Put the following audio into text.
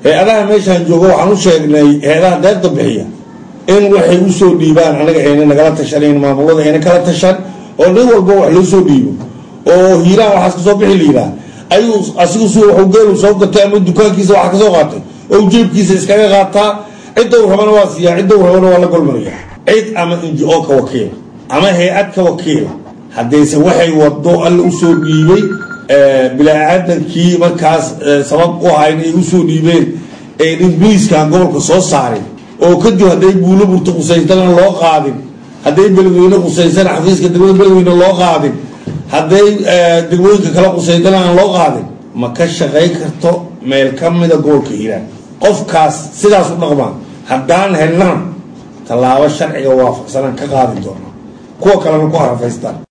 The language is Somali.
hay-adaha meeshaan jooga waxaan u sheegnay hay-adaha deeqda bixiya in waxay usoo dhiibaan anaga ayna nagala tashanayn maamulada ayna kala tashan oo nin walba wax loo soo dhiibo oo hiiraan waxaas kasoo bixi layidhaha ayuu asigu si waxu geelu soo gatay ama dukaankiisa waxa kasoo qaatay oo jeebkiisa iskaga qaataa cidda u rabana waa siiyaa cidda u rabana waa la golmanaya cid ama inji-o ka wakiila ama hay-ad ka wakiila haddayse waxay wado alla usoo dhiibay bilaa-aadankii markaas sabab u ahayn ay usoo dhiibeen ee ingiriiskan gobolka soo saarin oo kadib hadday buulo burta qusaysana loo qaadin hadday beledweyne qusaysana xafiiska degmada beledweyne loo qaadin hadday degmooyinka kala qusaysana aan loo qaadin ma ka shaqayn karto meel ka mida gobolka hiiraan qofkaas sidaas u dhaqmaan haddaan helnana tallaabo sharciga waafaqsanaan ka qaadi doona kuwa kalena ku harafaystaan